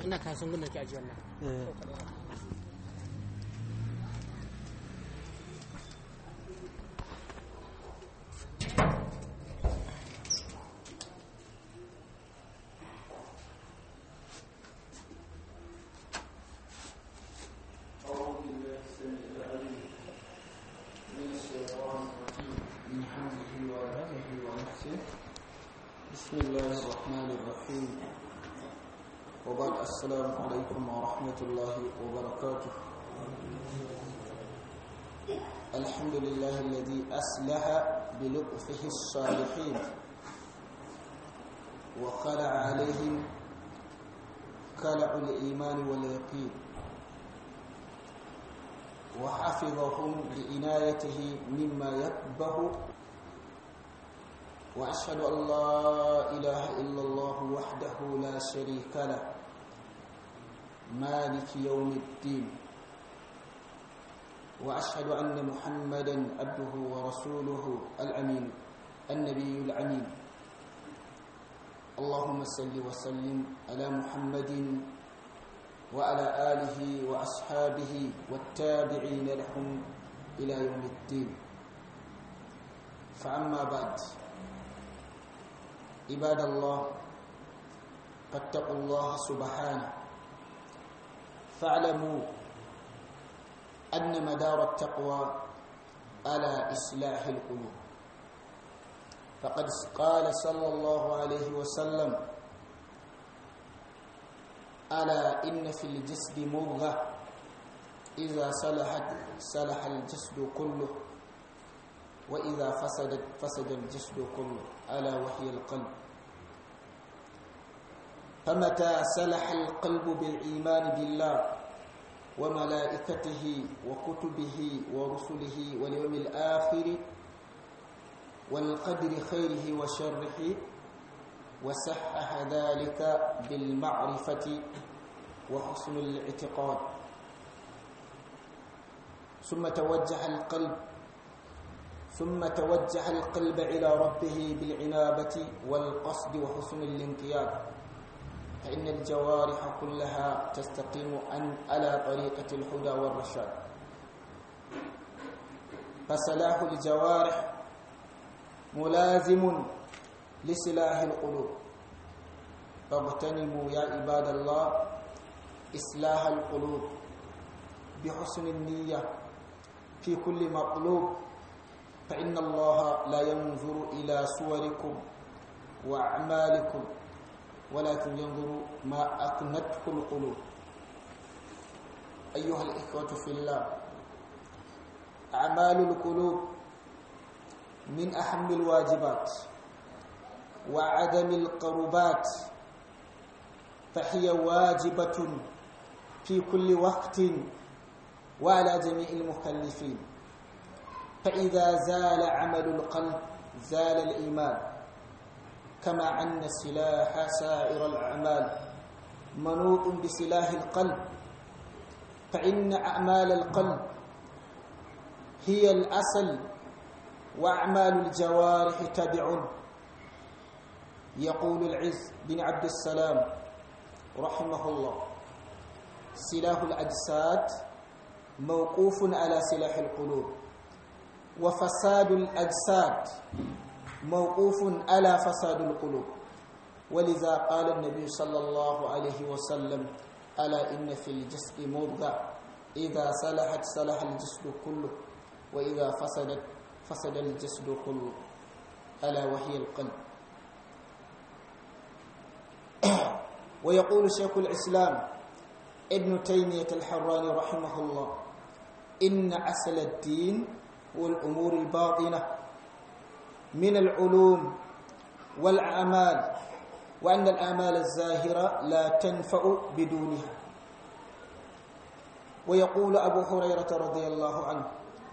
ina kasan gudun ke ajiyar nan eh بسم الله الرحمن الرحيم وبعد السلام عليكم ورحمة الله وبركاته الحمد لله الذي أسلح بلطفه الصالحين وخلع عليهم كلع الإيمان واليقين وحفظهم بعنايته مما يكبه وأشهد أن لا إله إلا الله وحده لا شريك له مالك يوم الدين وأشهد أن محمدا عبده ورسوله الأمين النبي الأمين اللهم صل وسلم على محمد وعلى آله وأصحابه والتابعين لهم إلى يوم الدين فأما بعد عباد الله فاتقوا الله سبحانه فاعلموا أن مدار التقوى على إصلاح القلوب فقد قال صلى الله عليه وسلم ألا إن في الجسد مضغة إذا صلحت صلح الجسد كله وإذا فسدت فسد الجسد كله ألا وهي القلب فمتى سلح القلب بالإيمان بالله وملائكته وكتبه ورسله واليوم الآخر والقدر خيره وشره وصحح ذلك بالمعرفة وحسن الاعتقاد ثم توجه القلب ثم توجه القلب إلى ربه بالعنابة والقصد وحسن الانقياد فإن الجوارح كلها تستقيم أن على طريقة الهدى والرشاد فصلاح الجوارح ملازم لسلاح القلوب فاغتنموا يا عباد الله إصلاح القلوب بحسن النية في كل مطلوب فإن الله لا ينظر إلى صوركم وأعمالكم ولكن ينظر ما أقنته القلوب أيها الإخوة في الله أعمال القلوب من أهم الواجبات وعدم القربات فهي واجبة في كل وقت وعلى جميع المكلفين فإذا زال عمل القلب زال الإيمان كما أن سلاح سائر الأعمال منوط بسلاح القلب فإن أعمال القلب هي الأصل وأعمال الجوارح تبع يقول العز بن عبد السلام رحمه الله سلاح الأجساد موقوف على سلاح القلوب وفساد الأجساد موقوف على فساد القلوب ولذا قال النبي صلى الله عليه وسلم ألا إن في الجسد مضغة إذا صلحت صلح الجسد كله وإذا فسدت فسد الجسد كله ألا وهي القلب ويقول شيخ الإسلام ابن تيمية الحراني رحمه الله إن أصل الدين والأمور الباطنة من العلوم والأعمال وأن الأعمال الزاهرة لا تنفع بدونها ويقول أبو هريرة رضي الله عنه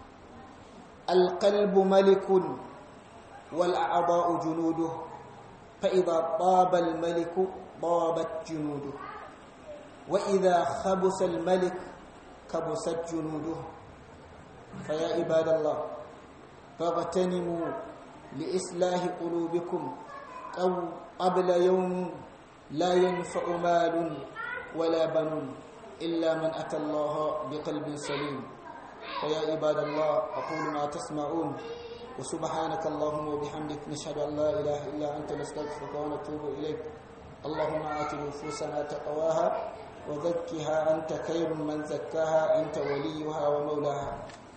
القلب ملك والأعضاء جنوده فإذا طاب الملك طابت جنوده وإذا خبس الملك كبست جنوده فيا عباد الله فاغتنموا لإصلاح قلوبكم أو قبل يوم لا ينفع مال ولا بنون إلا من أتى الله بقلب سليم فيا عباد الله أقول ما تسمعون وسبحانك اللهم وبحمدك نشهد أن لا إله إلا أنت نستغفرك ونتوب إليك اللهم آت نفوسنا تقواها وزكها أنت خير من زكاها أنت وليها ومولاها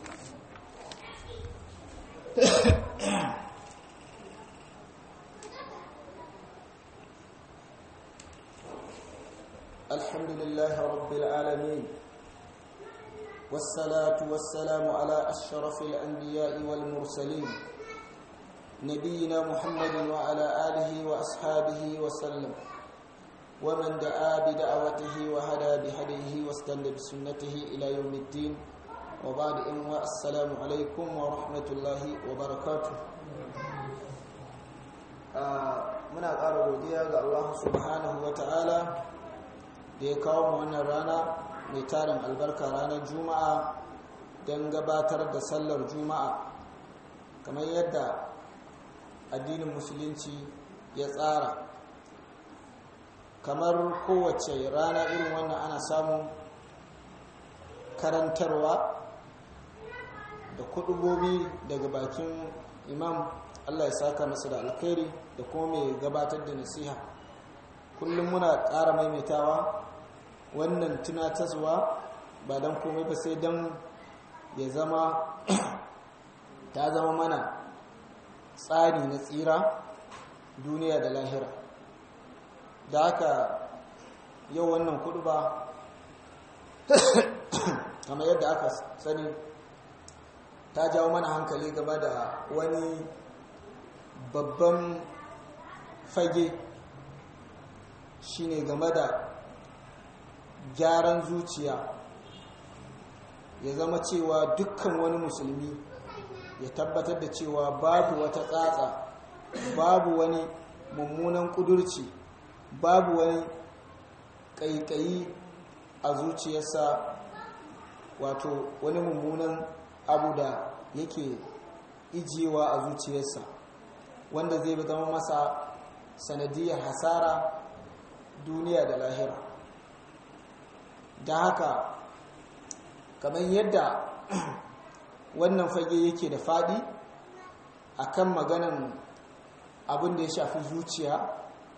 الحمد لله رب العالمين والصلاة والسلام على أشرف الأنبياء والمرسلين نبينا محمد وعلى آله وأصحابه وسلم ومن دعا بدعوته وهدى بهديه واستنى بسنته إلى يوم الدين وبعد إن السلام عليكم ورحمة الله وبركاته muna ƙara godiya ga Allah subhanahu wa ta'ala da ya kawo mu wannan rana mai tarin albarka ranar juma'a don gabatar da sallar juma'a kamar yadda addinin musulunci ya tsara kamar kowace rana irin wannan ana samun karantarwa da kudubobi daga bakin imam allah ya saka masa da alkhairi da kuma mai gabatar da nasiha kullum muna ƙara maimaitawa wannan tunatarwa ba don komai ba sai don ya zama ta zama mana tsari na tsira duniya da lahira da haka yau wannan kudu ba kamar yadda aka sani ta jawo mana hankali game da wani babban fage shine game da gyaran zuciya ya zama cewa dukkan wani musulmi ya tabbatar da cewa babu wata tsatsa babu wani mummunan kudurci babu wani ƙaiƙayi a zuciyarsa wato wani mummunan abu da yake ijiyewa a zuciyarsa wanda zai zama masa sanadiyar hasara duniya da lahira da haka kamar yadda wannan fage yake da faɗi akan maganan abin da ya shafi zuciya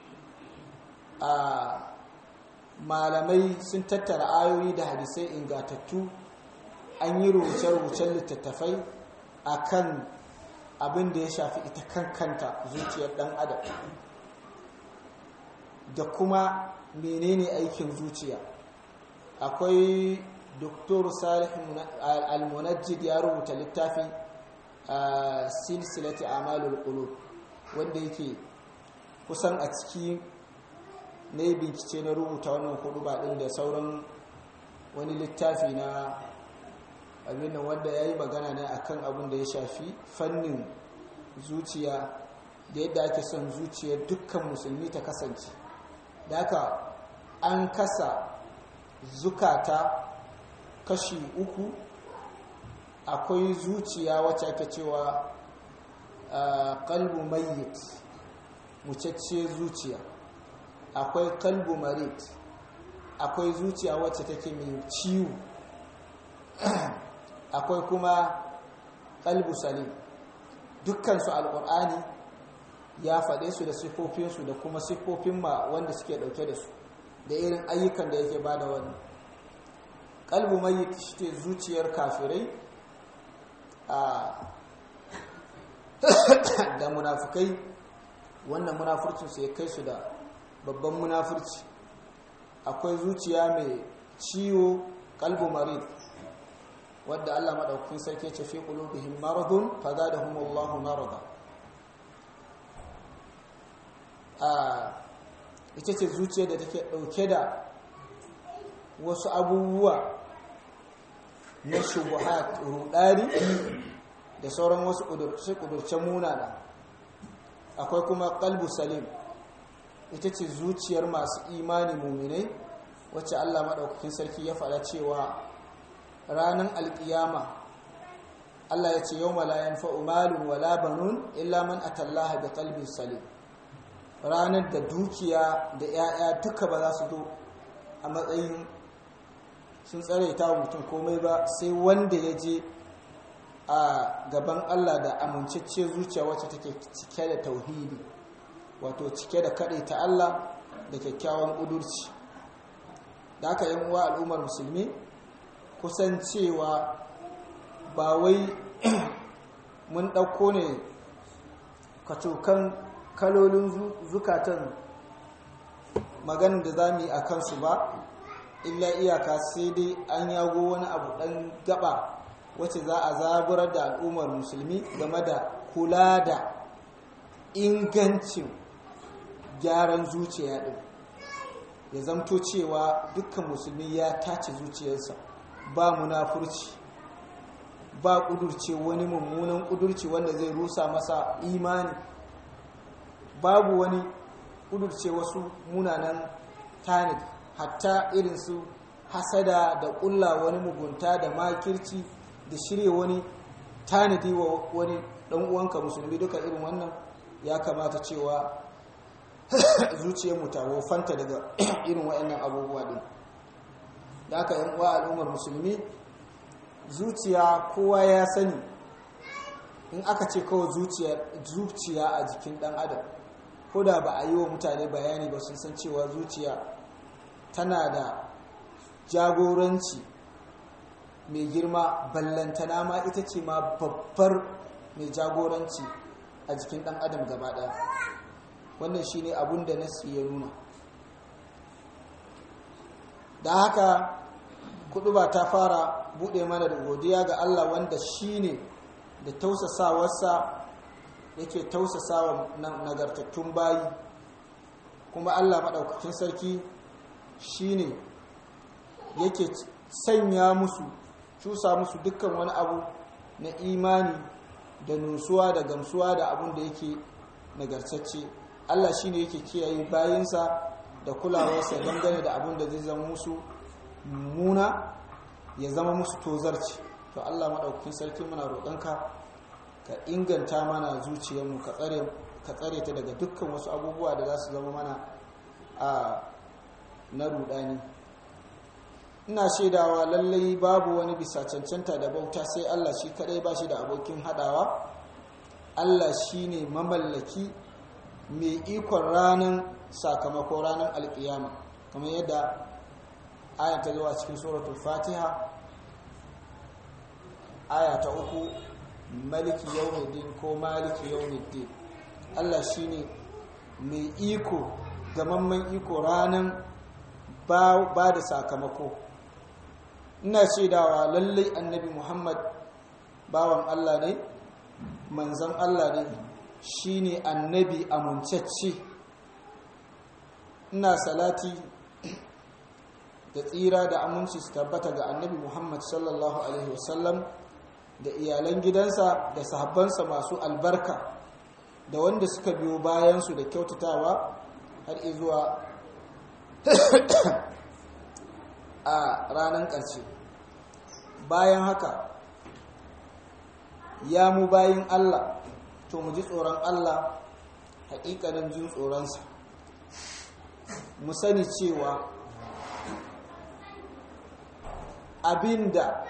a malamai sun tattara ayoyi da hadisai ingatattu an yi rubuce-rubucen littattafai akan abin da ya shafi ita kankanta zuciyar ɗan adam da kuma menene aikin zuciya akwai doktor salih al-munajjid ya rubuta littafi a silsilati amalul qulub wanda yake kusan a ciki ne bincike na rubuta wannan hudu ba din da sauran wani littafi na abin nan wanda ya yi magana ne akan abin da ya shafi fannin zuciya da yadda ake son zuciyar dukkan musulmi ta kasance da haka an kasa zukata kashi uku akwai zuciya wacce ake cewa kalbu mayyit mucacce zuciya akwai kalbu marit akwai zuciya wacce take mai ciwo akwai kuma kalbu salim dukkansu alkur'ani ya faɗe su da siffofinsu da kuma siffofin ma wanda suke ɗauke da su da irin ayyukan da yake ba da wani kalbu mai shi zuciyar kafirai da munafukai wannan munafurcinsu ya kai su da babban munafurci akwai zuciya mai ciwo kalbu marid wadda Allah maɗaukakin sarki ce fi qulubihim maradun fazadahumullahu marada a ita ce zuciya da take ɗauke da wasu abubuwa na shubuhat rudari da sauran wasu ƙudurce munana akwai kuma kalbu salim ita ce zuciyar masu imani muminai wacce Allah maɗaukakin sarki ya faɗa cewa ranar alƙiyama Allah ya ce yau malayan fa'umalun wala banun illa man atallaha da kalbin salim ranar da dukiya da ‘ya'ya duka ba za su zo a matsayin sun tsare ta mutum komai ba sai wanda ya je a gaban Allah da amincacce zuciya wacce take cike da tauhidi wato cike da kaɗai ta Allah da kyakkyawan ƙudurci da aka yin uwa al'ummar musulmi kusan cewa ba wai mun ɗauko ne kacokan kalolin zukatan maganin da za mu yi a kansu ba illa iyaka sai dai an yago wani abu ɗan gaba wacce za a zaburar da al'ummar musulmi game da kula da ingancin gyaran zuciya ɗin ya zamto cewa dukkan musulmi ya tace zuciyarsa ba munafurci ba ƙudurce wani mummunan ƙudurci wanda zai rusa masa imani babu wani ƙudurce wasu munanan tanadi hatta irin su hasada da ƙulla wani mugunta da makirci da shirya wani tanadi wa wani ɗan uwanka musulmi duka irin wannan ya kamata cewa zuciyarmu ta wofanta daga irin waɗannan abubuwa ɗin da aka yan uwa al'ummar musulmi zuciya kowa ya sani in aka ce kawai zuciya a jikin ɗan adam ko da ba a yi wa mutane bayani ba sun san cewa zuciya tana da jagoranci mai girma ballantana ma ita ce ma babbar mai jagoranci a jikin ɗan adam gaba ɗaya wannan shi ne abin da nasi ya nuna da haka kudu ba ta fara buɗe mana da godiya ga allah wanda shi ne da tausasawarsa yake tausasawa nagartattun bayi kuma allah maɗaukakin sarki shi ne yake sanya musu cusa musu dukkan wani abu na imani da nusuwa da gamsuwa da abun da yake nagartacce Allah shi ne yake kiyaye bayansa da kulawarsa dangane da abun da zai zama musu muna ya zama musu tozarci to Allah maɗaukakin sarki muna roƙonka ka inganta mana zuciyarmu ka tsare ta daga dukkan wasu abubuwa da za su zama mana a na rudani ina shaidawa lallai babu wani bisa cancanta da bauta sai Allah shi kadai ba shi da abokin hadawa Allah shi ne mamallaki mai ikon ranar sakamako ranar alkiyama kamar yadda aya ta zuwa cikin suratul fatiha aya ta uku maliki yawmiddin ko maliki yawmiddin Allah shi ne mai iko gamamman iko ranar ba da sakamako ina shaidawa lallai annabi muhammad bawan allah ne manzan allah ne shine annabi amuncacce ina salati da tsira da aminci su tabbata ga annabi muhammad sallallahu alaihi wasallam da iyalan gidansa da sahabbansa masu albarka da wanda suka biyo bayansu da kyautatawa har izuwa a ranar ƙarshe bayan haka ya mu bayin Allah to mu ji tsoron Allah haƙiƙanin jin tsoronsa mu sani cewa abinda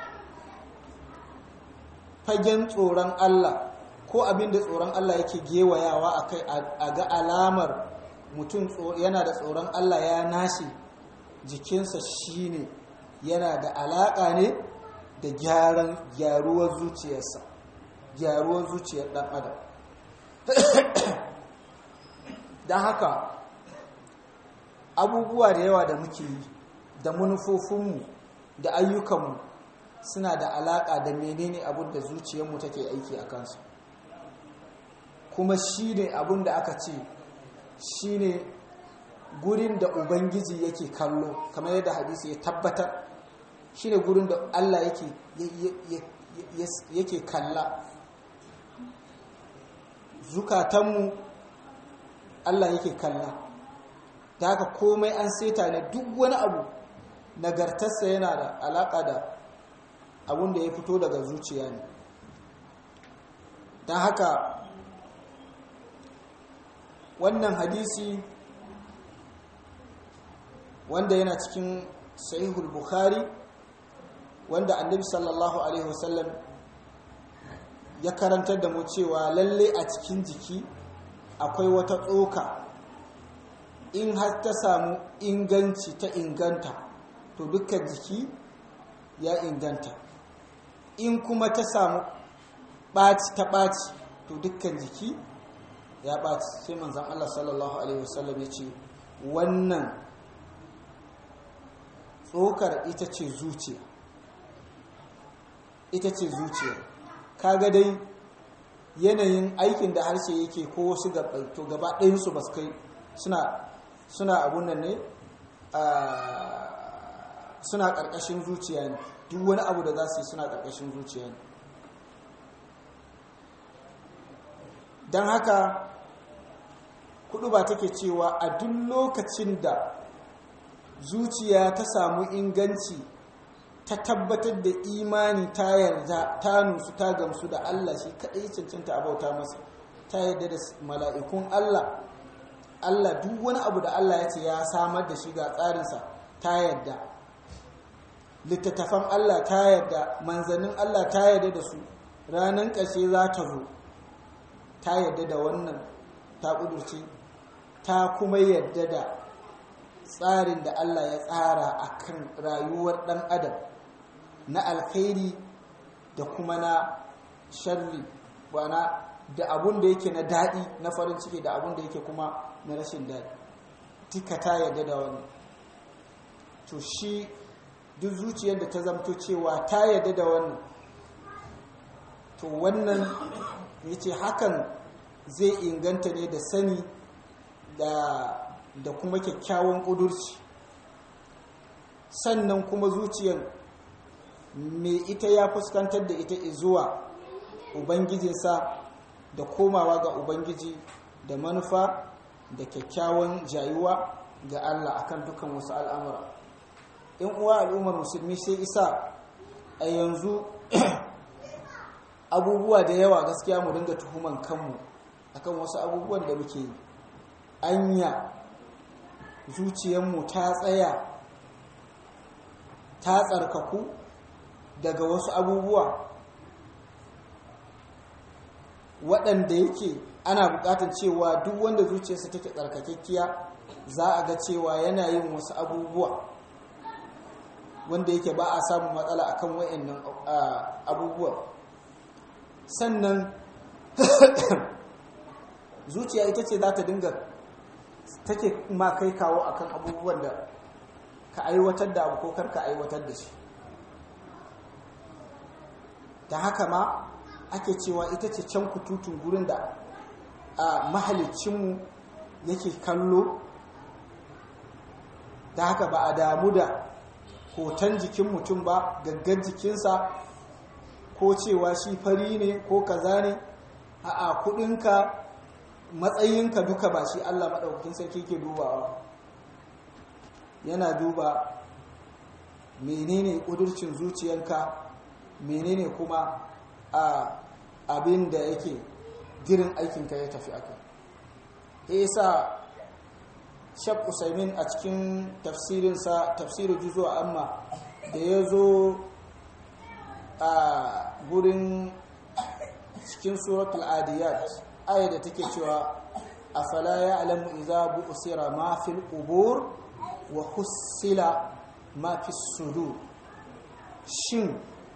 fagen tsoron Allah ko abinda tsoron Allah yake gewayawa a kai a ga alamar mutum yana da tsoron Allah ya nashi jikinsa shine yana da alaƙa ne da gyaran gyaruwar zuciyarsa gyaruwar zuciyar ɗan adam don haka abubuwa da yawa da muke yi da manufofinmu da ayyukanmu suna da alaƙa da menene abin da zuciyarmu take aiki a kansu kuma shi ne abin da aka ce shi ne gurin da ubangiji yake kallo kamar yadda hadisi ya tabbatar shi ne gurin da allah yake kalla zukatanmu allah yake kalla da haka komai an seta ne duk wani abu nagartarsa yana da alaƙa da abin da ya fito daga zuciya ne don haka wannan hadisi wanda yana cikin sahihul bukhari wanda annabi sallallahu alaihi wasallam ya karantar da mu cewa lalle a cikin jiki akwai wata tsoka in har ta samu inganci ta inganta to dukkan jiki ya inganta in kuma ta samu ɓaci ta ɓaci to dukkan jiki ya ɓaci sai manzan Allah sallallahu Alaihi wasallam ya ce wannan tsokar ita ce zuciya ita ce zuciya kaga dai yanayin aikin da harshe yake ko wasu gabai to gaba ɗayansu ba su kai suna abun nan ne suna ƙarƙashin zuciya ne duk wani abu da za su yi suna ƙarƙashin zuciya ne don haka kudu ba take cewa a duk lokacin da zuciya ta samu inganci ta tabbatar da imani ta yarda ta nusu ta gamsu da Allah shi kaɗai cancanta a bauta masa ta yarda da mala'ikun Allah Allah duk wani abu da Allah ya ce ya samar da shi ga tsarinsa ta yarda littattafan Allah ta yarda manzannin Allah ta yarda da su ranar ƙashe za ta zo ta yarda da wannan ta ƙudurci ta kuma yarda da tsarin da Allah ya tsara a kan rayuwar ɗan adam na alkhairi da kuma na sharri wana da abun da yake na daɗi na farin ciki da abun da yake kuma na rashin daɗi duka ta yarda da wani to shi duk zuciyar da ta zamto cewa ta yarda da wannan to wannan ya ce hakan zai inganta ne da sani da kuma kyakkyawan ƙudurci sannan kuma zuciyar mai ita ya fuskantar da ita zuwa ubangijinsa da komawa ga ubangiji da manufa da kyakkyawan jayuwa ga Allah akan dukan wasu al'amura in uwa al'ummar musulmi sai isa a yanzu abubuwa da yawa gaskiya mu dinga tuhuman kanmu akan wasu abubuwan da muke yi anya zuciyarmu ta tsaya ta tsarkaku daga wasu abubuwa waɗanda yake ana buƙatar cewa duk wanda zuciyarsa take tsarkakekkiya za a ga cewa yana yin wasu abubuwa wanda yake ba a samun matsala akan wayannan abubuwa sannan zuciya ita ce za ta dinga take ma kai kawo akan abubuwan da ka aiwatar da abu ko karka aiwatar da shi da haka ma ake cewa ita ce can kututun gurin da a mahalicinmu yake kallo da haka ba a damu da hoton jikin mutum ba gaggar jikinsa ko cewa shi fari ne ko kaza ne a kudinka matsayinka duka ba shi Allah maɗaukakin sarki ke dubawa yana duba menene ƙudurcin zuciyanka menene kuma a abin da yake girin aikinka ya tafi aka yasa shak usaimin a cikin tafsirinsa tafsirin juzo amma da ya zo a gurin cikin suratul adiyat aya da take cewa afala ya'lamu idza bu'sira ma fil qubur wa hussila ma fis sudur shin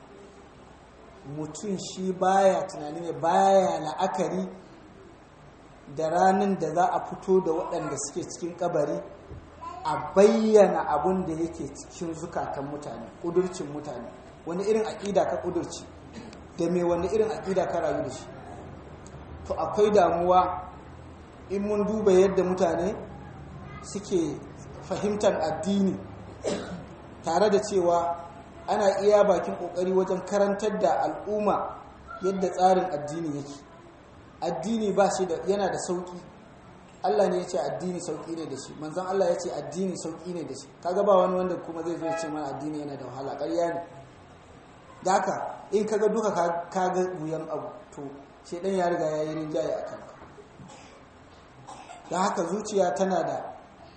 mutum shi baya tunani ne baya la'akari da ranar da za a fito da waɗanda suke cikin kabari a bayyana abun da yake cikin zukatan mutane ƙudurcin mutane wani irin aƙida ka ƙudurci da mai wani irin aƙida ka rayu da shi to akwai damuwa in mun duba yadda mutane suke fahimtar addini tare da cewa ana iya bakin kokari wajen karantar da al'umma yadda tsarin addini yake addini ba shi da yana da sauki Allah ne ya ce addini sauki ne da shi manzon Allah ya ce addini sauki ne da shi kaga ba wani wanda kuma zai zo ya ce mana addini yana da wahala ƙarya ne da haka in kaga duka kaga wuyan abu to shedan ya riga ya yi rinjaye a kanka da haka zuciya tana da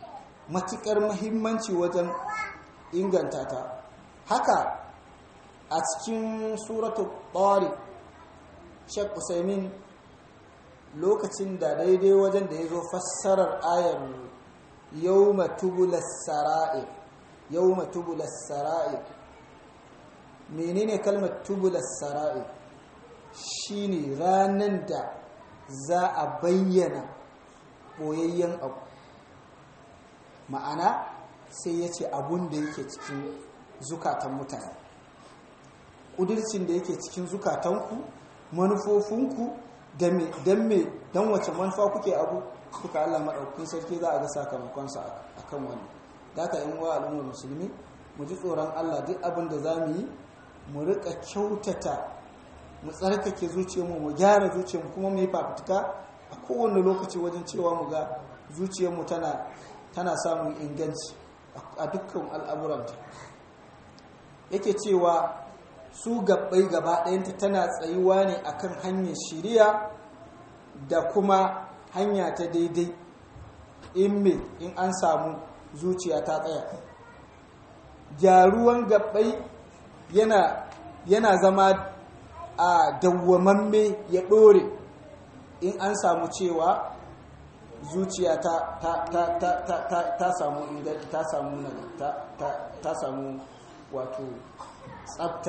matuƙar mahimmanci wajen inganta ta haka a cikin suratu ɓari shek usaimin lokacin da daidai wajen da ya zo fassarar ayar yau matubulas sara'ir yau matubulas sara'ir menene kalmar tubulas sara'ir shine ranar da za a bayyana boyayyen abu ma'ana sai ya ce abun da yake cikin zukatan mutane ƙudurcin da yake cikin zukatanku manufofinku don me don wace manufa kuke abu suka Allah maɗaukin sarki za a ga sakamakonsa a kan wani da aka yi wa al'ummar musulmi mu ji tsoron Allah duk abin da za mu yi mu riƙa kyautata mu tsarkake zuciyarmu mu gyara zuciyarmu kuma mu yi fafutuka a kowane lokaci wajen cewa mu ga zuciyarmu tana tana samun inganci a dukkan al'amuranta yake cewa su gabbai gaba ɗayanta tana tsayuwa ne akan hanyar shiriya da kuma hanya ta daidai in me in an samu zuciya ta tsaya gyaruwan gabbai yana yana zama a dawwamamme ya ɗore in an samu cewa zuciya ta ta ta ta ta ta ta samu inganci ta samu ta ta ta samu wato tsafta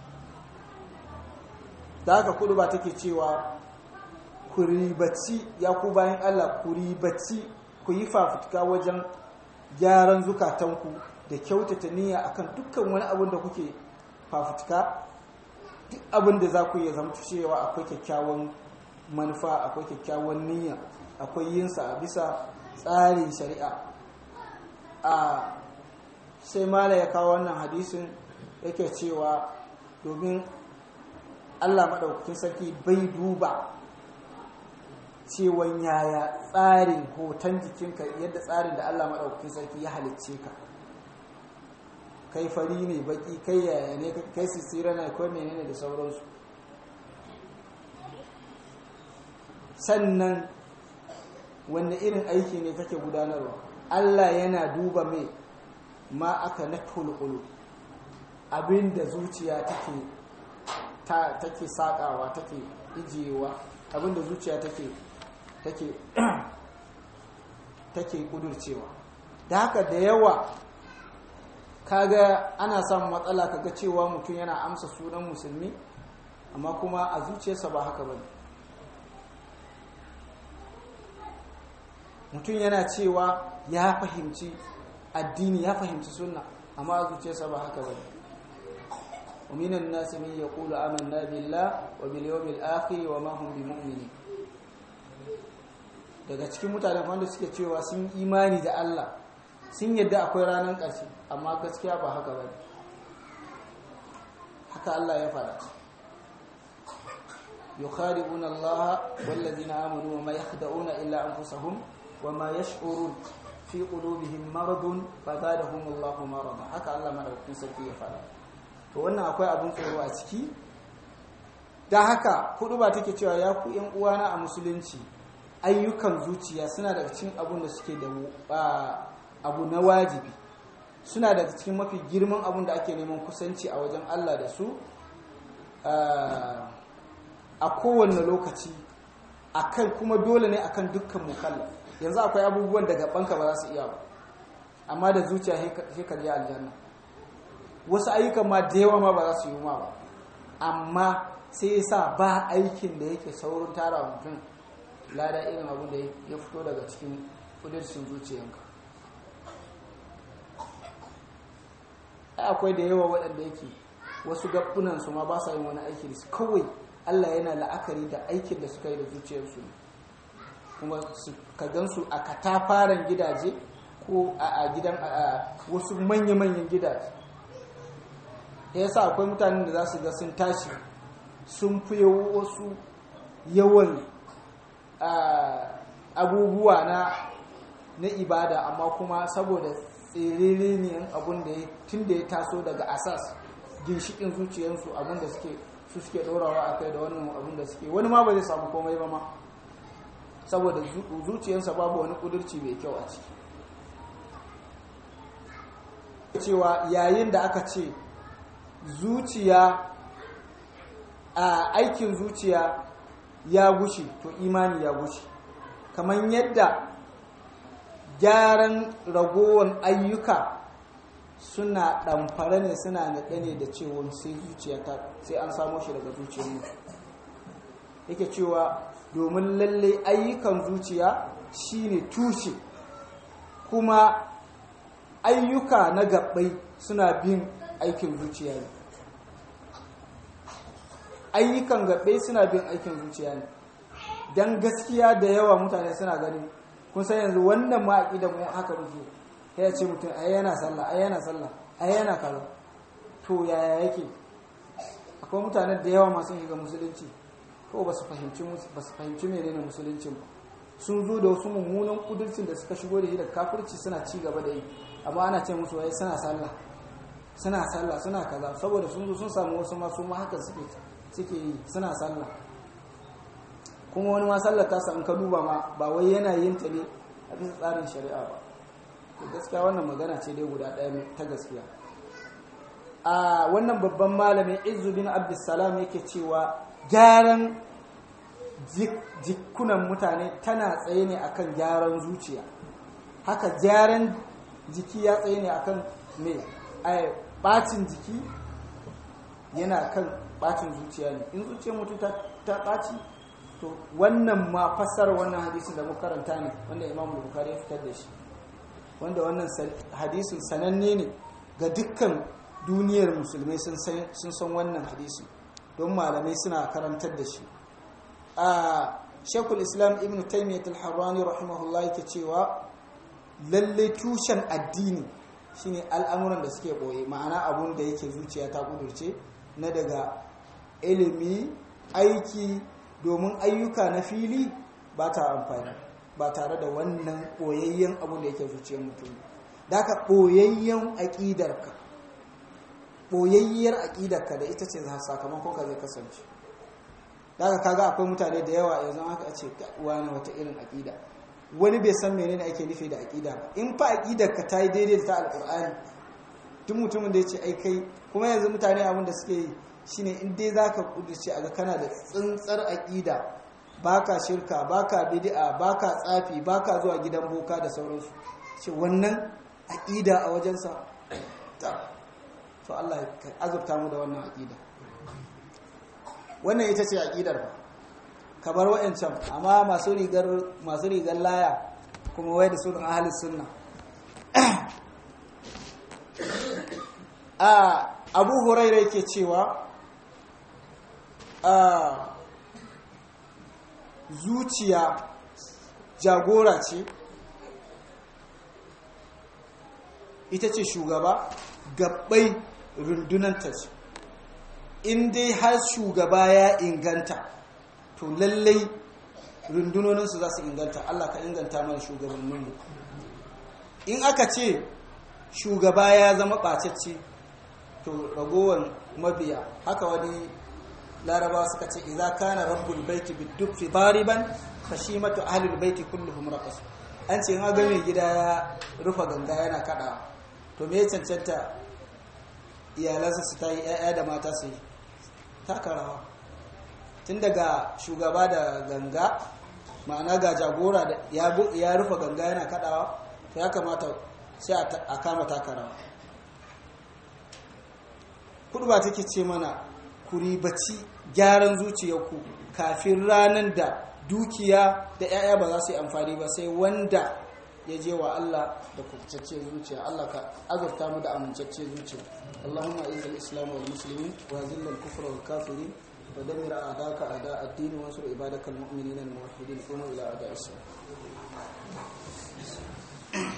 da haka kudu ba take cewa ku ribaci ya ku bayan Allah ku ribaci ku yi fafutuka wajen gyaran zukatanku da kyautata niyya akan dukkan wani abin da kuke fafutuka duk abin da za ku yi zama cewa akwai kyakkyawan manufa akwai kyakkyawan niyya akwai yinsa a bisa tsarin shari'a a sai mala ya kawo wannan hadisin yake cewa domin allah maɗaukakin sarki bai duba cewan yaya tsarin hoton jikinka yadda tsarin da allah maɗaukakin sarki ya halicce ka kai fari ne baki kai yaya ne kai sisira na kai menene da sauransu sannan wanne irin aiki ne kake gudanarwa Allah yana duba mai ma aka na tulkulu abinda zuciya take ta take sakawa take ijiyewa abinda zuciya take take take kudurcewa da haka da yawa kaga ana samun matsala kaga cewa mutum yana amsa sunan musulmi amma kuma a zuciyarsa ba haka bane mutum yana cewa ya fahimci addini ya fahimci sunna amma a zuciyarsa ba haka bane ومن الناس من يقول آمنا بالله وباليوم الآخر وما هم بمؤمنين daga cikin mutanen wanda suke cewa sun imani da Allah sun yadda akwai ranar ƙarshe amma gaskiya ba haka ba haka Allah ya fara yukhadi'una Allah wallazina amanu wa ma yakhda'una illa anfusahum wa ma yash'urun fi qulubihim maradun fazadahum Allahu marada haka Allah madaukakin sarki ya fara to wannan akwai abin tsoro a ciki da haka hudu ba take cewa ya ku yan uwana a musulunci ayyukan zuciya suna daga cikin abun da suke da abu na wajibi suna daga cikin mafi girman abun da ake neman kusanci a wajen Allah da su a kowane lokaci akan kuma dole ne akan dukkan mukalla yanzu akwai abubuwan da gabanka ba za su iya ba amma da zuciya sai ka je aljanna wasu ayyukan ma da yawa ma ba za su yi ma ba amma sai ya sa ba aikin da yake saurin tara wa mutum lada irin abu da ya fito daga cikin kudurcin zuciyanka akwai da yawa waɗanda yake wasu gaɓunansu ma ba sa yin wani aiki da su kawai allah yana la'akari da aikin da suka yi da zuciyarsu kuma ka gansu a katafaren gidaje ko a gidan wasu manya-manyan gidaje ya sa akwai mutanen da za su ga sun tashi sun fi wasu yawan abubuwa na na ibada amma kuma saboda tsiriri ne abun da ya tun da ya taso daga asas ginshikin zuciyarsu abun da suke su suke ɗorawa a kai da wannan abun da suke wani ma ba zai samu komai ba ma saboda zuciyarsa babu wani ƙudurci mai kyau a ciki cewa yayin da aka ce zuciya a aikin zuciya ya gushe to imani ya gushe kamar yadda gyaran ragowar ayyuka suna ɗamfara ne suna naɗe ne da cewa sai zuciya ta sai an samo shi daga zuciyar mu yake cewa domin lalle ayyukan zuciya shine tushe kuma ayyuka na gabbai suna bin aikin zuciya ne ayyukan gabbai suna bin aikin zuciya ne don gaskiya da yawa mutane suna gani kun san yanzu wannan ma da mu haka muke ya ce mutum ai yana sallah ai yana sallah ai yana kaza to yaya yake akwai mutane da yawa masu shiga musulunci ko ba su fahimci ba su fahimci menene musuluncin ba sun zo da wasu mummunan kudurcin da suka shigo da shi da kafirci suna ci gaba da yi amma ana ce musu wai suna sallah suna sallah suna kaza saboda sun zo sun samu wasu masu ma haka suke suke yi suna sallah kuma wani ma sallar ta in ka duba ma ba wai yana yin ta ne a bisa tsarin shari'a ba to gaskiya wannan magana ce dai guda ɗaya ta gaskiya a wannan babban malamin izu bin abdussalam yake cewa gyaran jikunan mutane tana tsaye ne akan gyaran zuciya haka gyaran jiki ya tsaye ne akan me bacin jiki yana kan bacin zuciya ne in zuciyar mutum ta ɓaci to wannan ma fassar wannan hadisin da muka karanta ne wanda imam bukari ya fitar da shi wanda wannan hadisin sananne ne ga dukkan duniyar musulmai sun san wannan hadisin don malamai suna karantar da shi a shekul islam ibn taimiyyat al-harrani rahimahullah yake cewa lalle tushen addini shine al'amuran da suke boye ma'ana abun da yake zuciya ta kudurce na daga ilimi aiki domin ayyuka na fili ba ta amfani ba tare da wannan ɓoyayyen abu da yake zuciyar mutum da ka ɓoyayyen aƙidarka ɓoyayyiyar aƙidarka da ita ce sakamakon ka zai kasance da ka kaga akwai mutane da yawa yanzu haka ce wani wata irin aƙida wani bai san menene ake nufi da aƙida ba in fa aƙidarka ta yi daidai da ta alƙur'ani duk mutumin da ya ce ai kai kuma yanzu mutane abin da suke yi shine in dai zaka kudurce a ga kana da tsintsar aƙida baka shirka baka bid'a baka tsafi baka zuwa gidan boka da sauransu ce wannan aƙida a wajensa to Allah ya azurta mu da wannan aƙida wannan ita ce aƙidar ba ka bar wa'ancan amma masu rigar masu rigar laya kuma wai da sunan ahlus sunna a abu huraira yake cewa a zuciya jagora ce ita ce shugaba gabbai rundunanta ce in dai har shugaba ya inganta to lallai rundunoninsu za su inganta Allah ka inganta mana shugabanninmu in aka ce shugaba ya zama ɓacacce to ragowar mabiya haka wani laraba suka ce idza kana rabbul baiti biddufi dariban fashimatu ahlul baiti kulluhum raqas an ce ga mai gida ya rufa ganga yana kada to me cancanta iyalansa su tayi ƴaƴa da mata su yi takarawa tun daga shugaba da ganga ma'ana ga jagora da ya rufa ganga yana kadawa to ya kamata sai a kama takarawa kudu ba take ce mana ku ribaci gyaran zuciyarku kafin ranar da dukiya da 'ya'ya ba za su yi amfani ba sai wanda ya je wa Allah da kubtacce zuciya Allah ka azurta mu da amincacce zuciya Allahumma izza al-islam wal muslimin wa zilla al-kufra wal kafirin wa damir a'daka a'da ad-din wa ansur ibadaka al-mu'minin al-muwahhidin qum ila a'da as